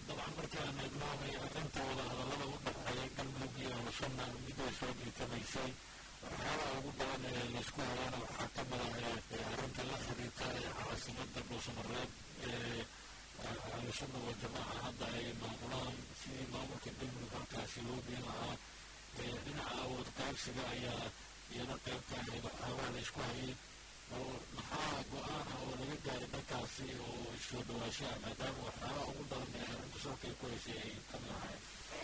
dabcan markaan eegnoonay arrintooda hadallada u dhexeeya galmudug iyo hawshana mid way soo jiitamaysay waxyaabaha ugu badan ee laysku hayana waxaa ka mid ah arrinta la xiriirta ee caasimada dhuusamareeb ee hawshana waa jamaaca hadda ay maamulaan sidii maamulka galmudug halkaasi loo geen lahaa dhinaca awood qaybsiga ayaa iyana qaybka ahayd waxyaabaha laysku hayay oo maxaa go-aan ah oo laga gaaray dalkaasi oo soo dhawaashaha maadaama waxyaabaha ugu badan ee arrinta salkay ku haysay ay ka mid ahayd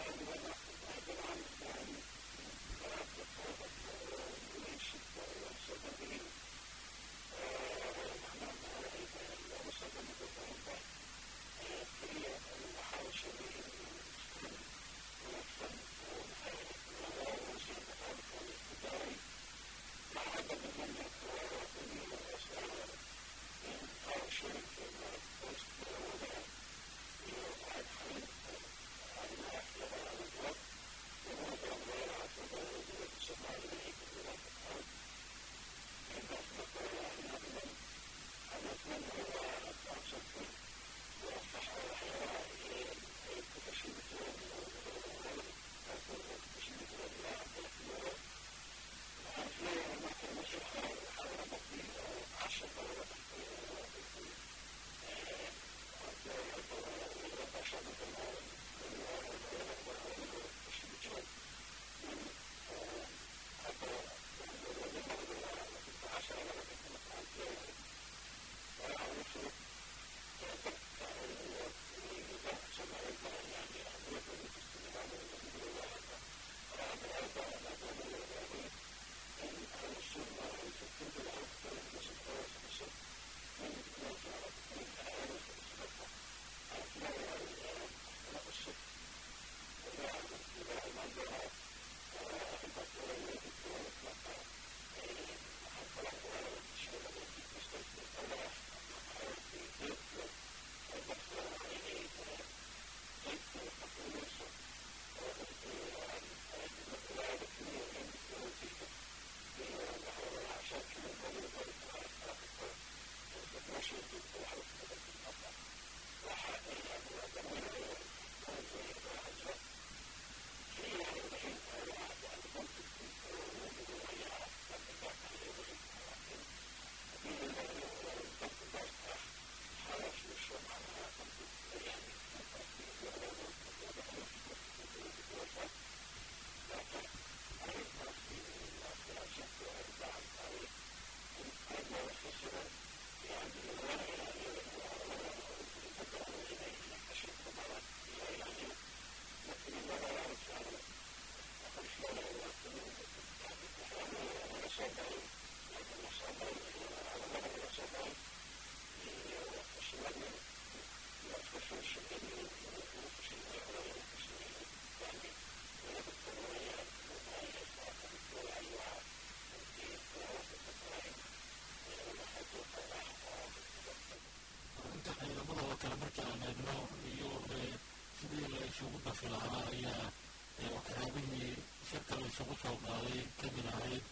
isugu dhafi lahaa ayaa waxyaabihii shirka la isugu soo qaaday kamid ahayd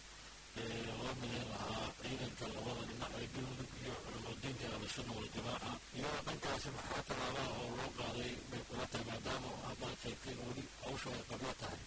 loo midayn lahaa ciidanka labada dhinac ee galmudug iyo culumadinka abashada waljamaaca iyadoo dhankaasi maxaa tallaabaa oo loo qaaday bay kula tahay maadaama haddaad sheegteen weli hawsha ay qabla tahay